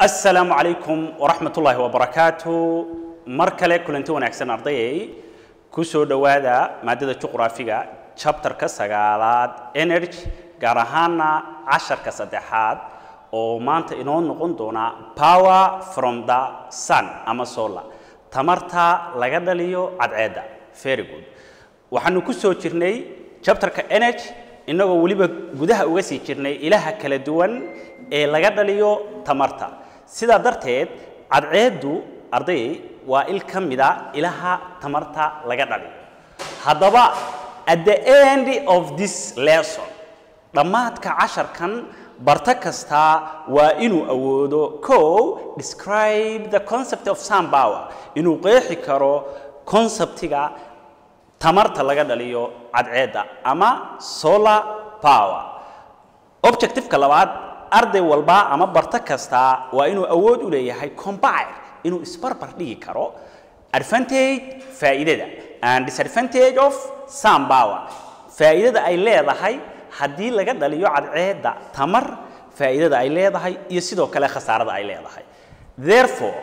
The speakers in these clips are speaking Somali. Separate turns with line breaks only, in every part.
asalaamu calaykum waraxmat ullaahi wabarakaatu mar kale kulanti wanaagsan ardayay ku soo dhowaada maadada juqraafiga chapterka sagaalaad energy gaar ahaana casharka saddexaad oo maanta inoo noqon doona power from the sun ama solar tamarta laga dhaliyo cadceedda very good waxaanu ku soo jirnay chapterka energy innagoo weliba gudaha uga sii jirnay ilaha kala duwan ee laga dhaliyo tamarta sidaa darteed cadceeddu arday waa il ka mida ilaha tamarta laga dhaliyo haddaba at the end of this lesson dhammaadka casharkan barto kastaa waa inuu awoodo co describe the concept of sun power inuu qeexi karo conceptiga tamarta laga dhaliyo cadceedda ama solar power objectiveka labaad arday walba ama barto kastaa waa inuu awood u leeyahay combine inuu isbarbar dhigi karo advantage faa'iidada and disadvantage of sun power faa'iidada ay leedahay haddii laga dhaliyo cadceedda tamar faa'iidada ay leedahay iyo sidoo kale khasaarada ay leedahay therefore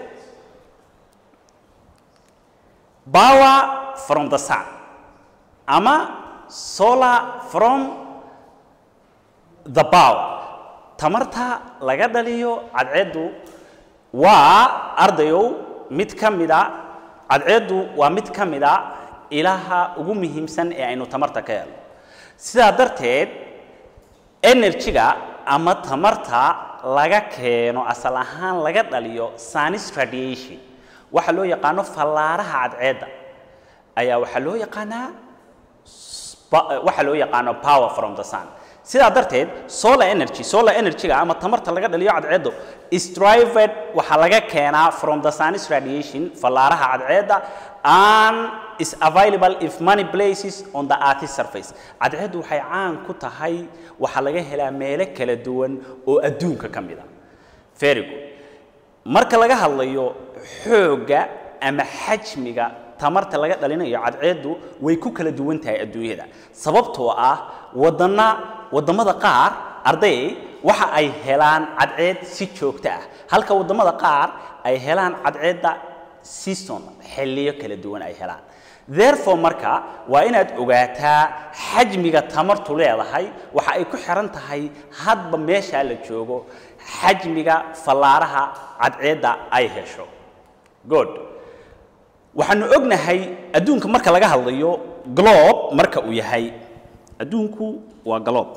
power from the sun ama solar from the power tamarta laga dhaliyo cadceeddu waa ardayow mid ka mida cadceeddu waa mid ka mida ilaha ugu muhiimsan ee aynu tamarta ka helno sidaa darteed energy-ga ama tamarta laga keeno asal ahaan laga dhaliyo sunis radiation waxa loo yaqaano fallaaraha cadceedda ayaa waxaa loo yaqaanaa waxaa loo yaqaano power from the sun sidaa darteed solar energy solar energy-ga ama tamarta laga dhaliyo cadceeddu is derived waxaa laga keenaa from the sun's radiation fallaaraha cadceedda and is available if many places on the earth's surface cadceeddu waxay caan ku tahay waxaa laga helaa meelo kala duwan oo adduunka ka mid a very good marka laga hadlayo xoogga ama xajmiga tamarta laga dhalinayo cadceeddu way ku kala duwan tahay adduunyada sababtoo ah wadana waddamada qaar arday waxa ay helaan cadceed si joogto ah halka waddamada qaar ay helaan cadceedda season xilliyo kala duwan ay helaan therefore marka waa inaad ogaataa xajmiga tamartu leedahay waxa ay ku xiran tahay hadba meeshaa la joogo xajmiga fallaaraha cadceedda ay hesho good waxaanu ognahay adduunka marka laga hadlayo globe marka uu yahay adduunku waa globe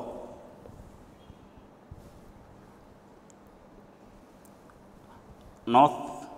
north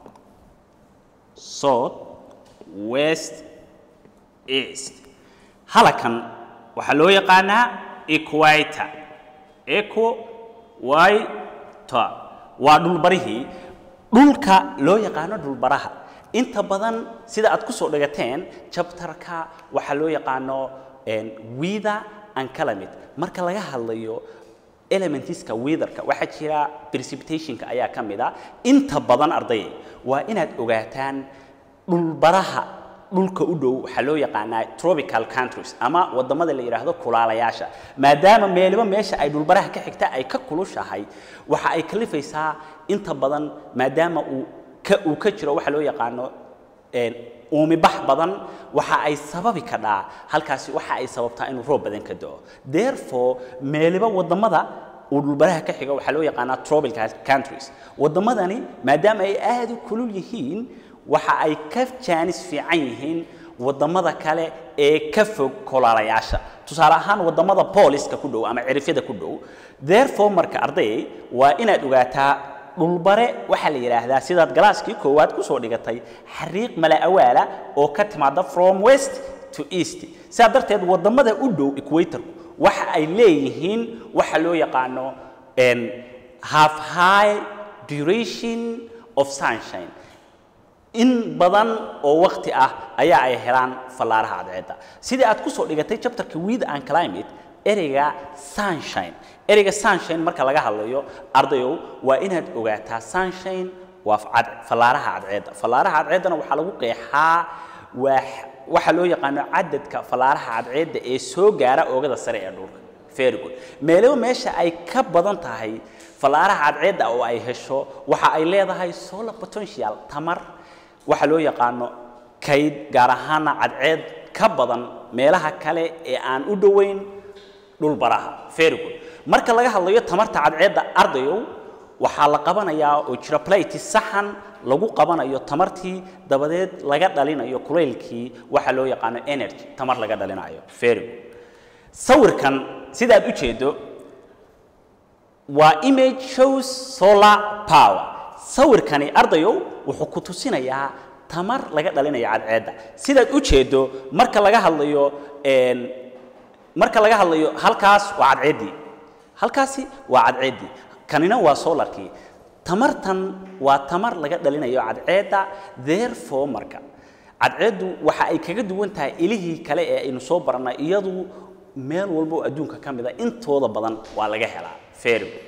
south west east halakan waxaa loo yaqaanaa equator eco witer waa dhulbarihii dhulka loo yaqaano dhulbaraha inta badan sida aad ku soo dhigateen jabtarka waxaa loo yaqaano weather and climate marka laga hadlayo elementiska weatherka waxaa jira precipitationka ayaa ka mid a inta badan ardayay waa inaad ogaataan dhulbaraha dhulka u dhow waxaa loo yaqaanaa tropical countries ama waddamada la yidhaahdo kulaalayaasha maadaama meeliba meesha ay dhulbaraha ka xigta ay ka kulushahay waxa ay kalifaysaa inta badan maadaama uu ka uu ka jiro waxa loo yaqaano uumibax badan waxa ay sababi kadhaa halkaasi waxa ay sababtaa inuu roob badan ka da'o therefore meeliba waddamada uu dhulbaraha ka xiga waxaa loo yaqaanaa tropical countries waddamadani maadaama ay aad u kulul yihiin waxa ay ka jaanis fiican yihiin waddamada kale ee ka fog kolaalayaasha tusaale ahaan waddamada booliska ku dhow ama cirifyada ku dhow therefore marka ardayay waa inaad ogaataa dhulbare waxaa la yidhaahdaa sidaad galaaskii koowaad ku soo dhigatay xariiq mala awaala oo ka timaada from west to east sidaa darteed waddamada u dhow equatorku waxa ay leeyihiin waxa loo yaqaano half high duration of sunshine in badan oo wakti ah ayaa ay helaan fallaaraha cadceedda sidii aad ku soo dhigatay chapterka weather and climate ereyga sunshine ereyga sunshine marka laga hadlayo ardayow waa inaad ogaataa sunshine waa fallaaraha cadceedda fallaaraha cadceeddana waxaa lagu qeexaa waa waxaa loo yaqaano cadadka fallaaraha cadceedda ee soo gaara oogada sare ee dhulka very good meelo meesha ay ka badan tahay fallaaraha cadceedda oo ay hesho waxa ay leedahay solar potential tamar waxa loo yaqaano kayd gaar ahaana cadceed ka badan meelaha kale ee aan u dhoweyn dhulbaraha very good marka laga hadlayo tamarta cadceedda ardayow waxaa la qabanayaa oo jira playti saxan lagu qabanayo tamartii dabadeed laga dhalinayo kulaylkii waxa loo yaqaano energy tamar laga dhalinayo very good sawirkan sidaad u jeedo waa image shows solar power sawirkani ardayow wuxuu ku tusinayaa tamar laga dhalinayo cadceedda sidaad u jeedo marka laga hadlayo een, marka laga hadlayo halkaas waa cadceeddii halkaasi waa cadceeddii kanina waa solarkii tamartan waa tamar laga dhalinayo cadceedda therefore marka cadceeddu waxa ay kaga duwan tahay ilihii kale ee aynu soo barannay iyadu meel walba oo adduunka ka mid a intooda badan waa laga helaa very good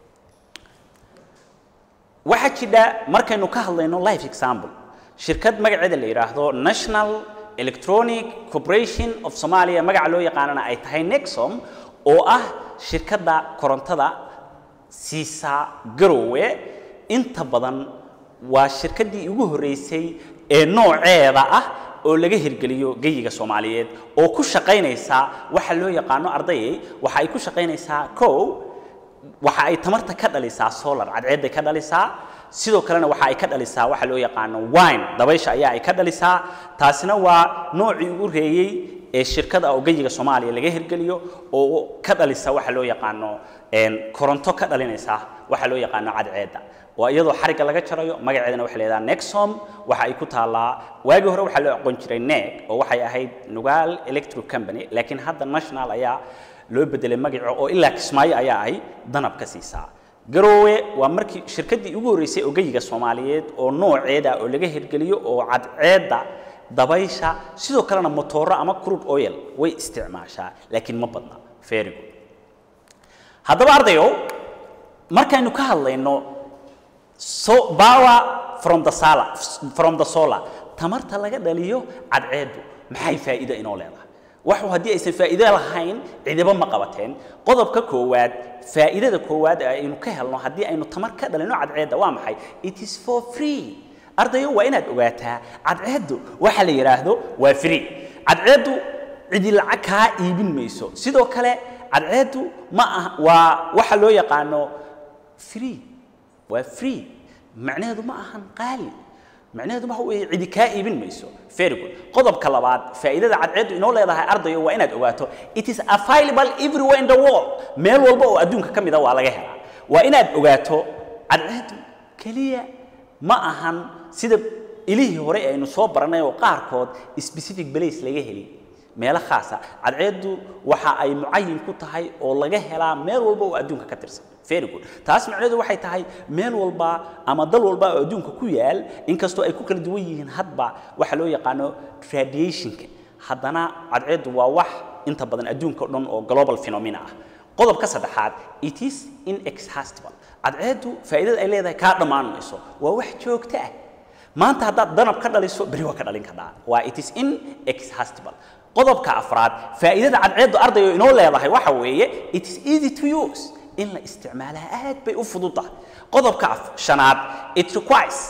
waxaa jidha markaynu ka hadlayno life example shirkad magaceeda la yidhaahdo national electronic corporation of somalia magaca loo yaqaanana ay tahay nexom oo ah shirkadda korontada siisa garowe inta badan waa shirkaddii ugu horreysay ee nooceeda ah oo laga hirgeliyo geyiga soomaaliyeed oo ku shaqaynaysa waxa loo yaqaano ardayay waxa ay ku shaqaynaysaa kow waxa ay tamarta ka dhalisaa solar cadceedday ka dhalisaa sidoo kalena waxa ay ka dhalisaa waxa loo yaqaano wine dabaysha ayaa ay ka dhalisaa taasina waa noocii ugu reeyey ee shirkada oo geyiga soomaaliya laga hirgeliyo oo ka dhalisa waxa loo yaqaano een, koronto ka dhalinaysa waxa loo yaqaano cadceedda waa iyadoo xarigga laga jarayo magaceedana waxay leedahay nexom waxa ay ku taallaa waagii hore waxaa loo aqoon jiray neg oo waxay ahayd nugaal electric company laakiin hadda national ayaa loo bedelay magaco oo ilaa kismaayo ayaa ay danab ka siisaa garoowe waa markii shirkaddii ugu horreysay oo geyiga soomaaliyeed oo nooceeda oo laga hirgeliyo oo cadceedda dabaysha sidoo kalena motooro ama crude oil way isticmaashaa laakiin ma badna very good haddaba ardayow markaynu ka hadlayno so power from the solar from the solar tamarta laga dhaliyo cadceeddu maxay faa'iido inoo leedahay waxu haddii aysan faa'iido lahayn cidiba ma qabateen qodobka koowaad faa'iidada koowaad ee aynu ka helno haddii aynu tamar ka dhalino cadceedda waa maxay it is for free ardayo waa inaad ogaataa cadceeddu waxa la yidhaahdo waa free cadceeddu cidi lacag kaa iibin mayso sidoo kale cadceeddu ma ah waa waxa loo yaqaano free waa free macnaheedu ma ahan qaali macnaheedu waxa weeye cidi kaa iibin mayso very good qodobka labaad faa'iidada cadceeddu inoo leedahay ardayo waa inaad ogaato it is available everywhere in the world meel walba oo adduunka ka mid a waa laga helaa waa inaad ogaato cadceeddu keliya ma ahan sida ilihii hore aynu soo barannay oo qaarkood specific place laga heli meelo khaasa cadceeddu waxa ay mucayin ku tahay oo laga helaa meel walba oo adduunka ka tirsan very good taas macnaheedu waxay tahay meel walba ama dal walba oo adduunka ku yaal inkastoo ay ku kala duwan yihiin hadba waxa loo yaqaano radiationka haddana cadceeddu waa wax inta badan adduunka o dhan oo global phenomena ah qodobka saddexaad it is inexhaustible cadceeddu faa'iidada ay leedahay kaa dhammaan mayso waa wax joogto ah maanta haddaad danab ka dhaliso beri waa ka dhalin kartaa waa it is inexhaustible qodobka afraad faa'iidada cadceeddu ardayo inoo leedahay waxa weeye it is easy to use in la isticmaalaa aad bay u fududahay qodobka af- shanaad it requires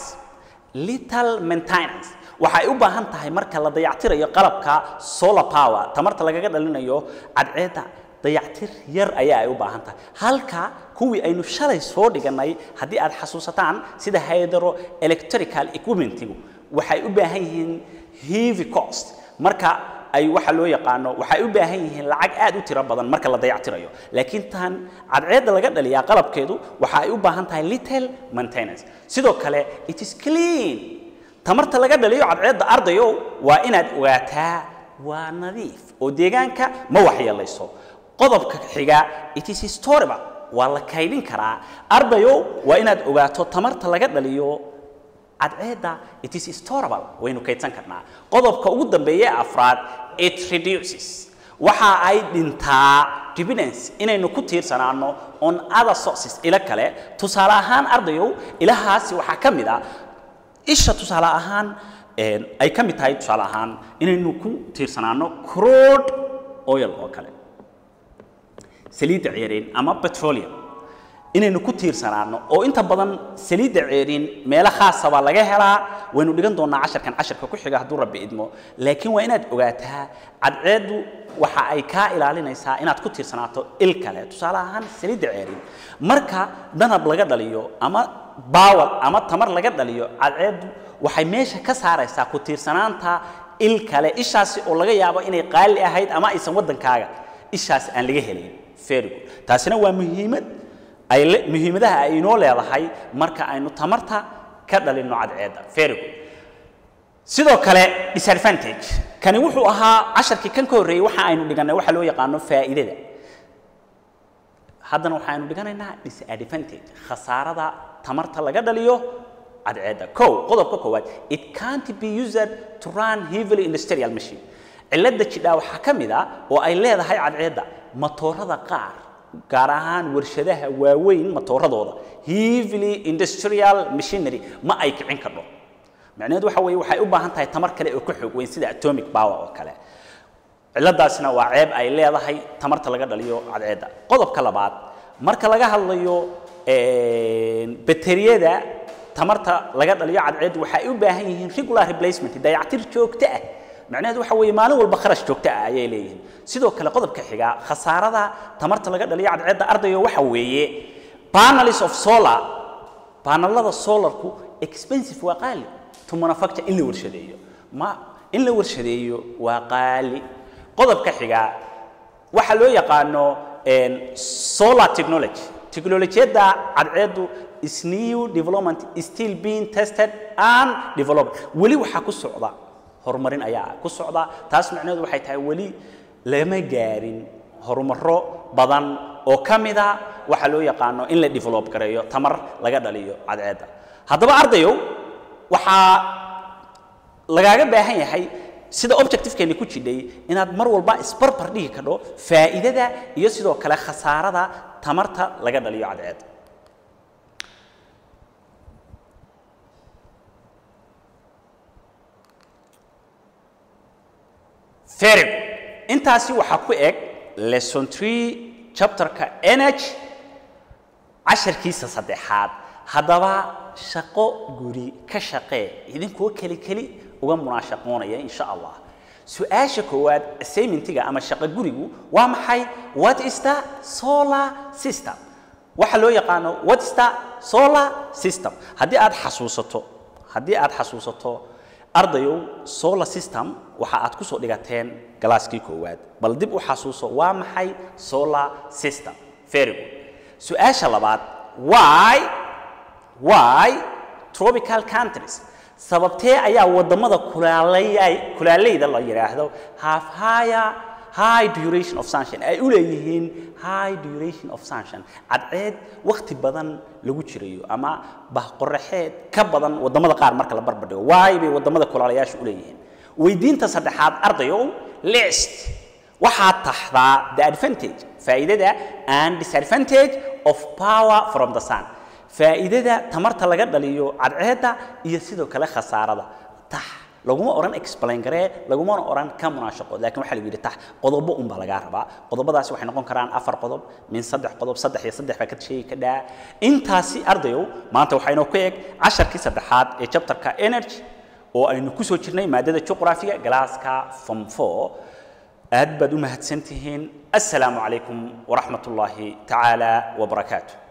little maintenance waxay u baahan tahay marka la dayactirayo qalabka solar power tamarta lagaga dhalinayo cadceedda dayactir yar ayaa ay u baahan tahay halka kuwii aynu shalay soo dhigannay haddii aad xasuusataan sida hydro electrical equipmentigu waxay u baahan yihiin heavy cost marka ay waxa loo yaqaano waxay u baahan yihiin lacag aad u tiro badan marka la dayactirayo laakiin tan cadceedda laga dhaliyaa qalabkeedu waxa ay u baahan tahay little maintenance sidoo kale it is clean tamarta laga dhaliyo cadceedda ardayo waa inaad ogaataa waa nadiif oo deegaanka ma waxyeelayso qodobka xiga it is storable waa la kaydin karaa ardayo waa inaad ogaato tamarta laga dhaliyo cadceedda it is storable waynu kaydsan karnaa qodobka ugu dambeeya ee afraad it reduces waxa ay dhintaa dependence inaynu ku tiirsanaano on other sources ilo kale tusaale ahaan ardayow ilahaasi waxaa ka mid a isha tusaale ahaan een, ay ka mid tahay tusaale ahaan inaynu ku tiirsanaano crude oil oo kale saliidda ceeriin ama petroleum inaynu ku tiirsanaano oo inta badan saliidda ceeriin meelo khaasa baa laga helaa waynu dhigan doonaa casharkan casharka ku xiga hadduu rabbi idmo laakiin waa inaad ogaataa cadceeddu waxa ay kaa ilaalinaysaa inaad ku tiirsanaato il kale tusaale ahaan saliidda ceeriin marka danab laga dhaliyo ama baawal ama tamar laga dhaliyo cadceeddu waxay meesha ka saaraysaa ku tiirsanaanta il kale ishaasi oo laga yaabo inay qaali ahayd ama aysan waddankaaga ishaas aan laga helayn very good taasina waa muhiimad ay le- muhiimadaha ay inoo leedahay marka aynu tamarta ka dhalinno cadceedda very good sidoo kale disadvantage kani wuxuu ahaa casharkii kan ka horreeyey waxa aynu dhigannay waxa loo yaqaano faa'iidada haddana waxaaynu dhiganaynaa disadvantage khasaarada tamarta laga dhaliyo cadceedda kow qodobka koowaad it can't be used to run heavily industrial machine cilladda jidhaa waxaa ka mid ah oo ay leedahay cadceedda matoorada qaar gaar ahaan warshadaha waaweyn matooradooda heavily industrial machinery ma ay kicin kardho macnaheedu waxa weeye waxay u baahan tahay tamar kale oo ka xoog weyn sida atomic power oo kale ciladaasina waa ceeb ay leedahay tamarta laga dhaliyo cadceedda qodobka labaad marka laga hadlayo bateriyada tamarta laga dhaliyo cadceeddu waxay u baahan yihiin regular replacement dayactir joogto ah macnaheedu waxa weeye maalin walba kharash joogto ah ayay leeyihiin sidoo kale qodobka xiga khasaarada tamarta laga dhaliyo cadceedda ardayo waxa weeye panels of solar panelada solarku expensive waa qaali to manufacture in la warshadeeyo ma in la warshadeeyo waa qaali qodobka xiga waxa loo yaqaano solar technology teknolojiyadda cadceeddu is new development is still being tested and developed weli waxaa ku socda horumarin ayaa ku socda taas macnaheedu waxay tahay weli lama gaarin horumaro badan oo ka mida waxa loo yaqaano in la develop gareeyo tamar laga dhaliyo cadceedda haddaba ardayow waxaa lagaaga baahan yahay sida objectivekeeni ku jidhay inaad mar walba isbarbar dhigi kadho faa'iidada iyo sidoo kale khasaarada tamarta laga dhaliyo cadceedda very good intaasi waxaa ku eg lesson tree chapterka nh casharkiisa saddexaad haddaba shaqo guri ka shaqee idinkoo keli keli uga munaashaqoonaya insha allah su-aasha koowaad assignmentiga ama shaqo gurigu waa maxay what is the solar system waxa loo yaqaano what is the solar system haddii aad xasuusato haddii aad xasuusato ardayow solar system waxa aad ku soo dhigateen galaaskii koowaad bal dib u xasuuso waa maxay solar system very good su-aasha labaad why why tropical countries sababtee ayaa wadamada kulaalay kulaaleyda la yiraahdo have higher high duration of sunshine ay u leeyihiin high duration of sunshine cadceed waqti badan lagu jirayo ama bahqoraxeed ka badan wadamada qaar marka la barbardhigo waay bay wadamada kulaalayaasha u leeyihiin weydiinta saddexaad ardayow list waxaad taxdaa the advantage faa'iidada and disadvantage of power from the sun faa'iidada tamarta laga dhaliyo cadceedda iyo sidoo kale khasaarada tax laguma oran explain garee lagumana oran ka munaashaqo laakiin waxaa lagu yidhi tax qodobo un baa lagaa rabaa qodobadaasi waxay noqon karaan afar qodob min saddex qodob saddex iyo saddex baa ka sheegi ka dhaa intaasi ardayow maanta waxaynoo ku eg casharkii saddexaad ee chapterka energy oo aynu ku soo jirnay maadada juqraafiga galaaska form four aad baad u mahadsan tihiin assalaamu calaykum waraxmat ullaahi tacaala wabarakaatu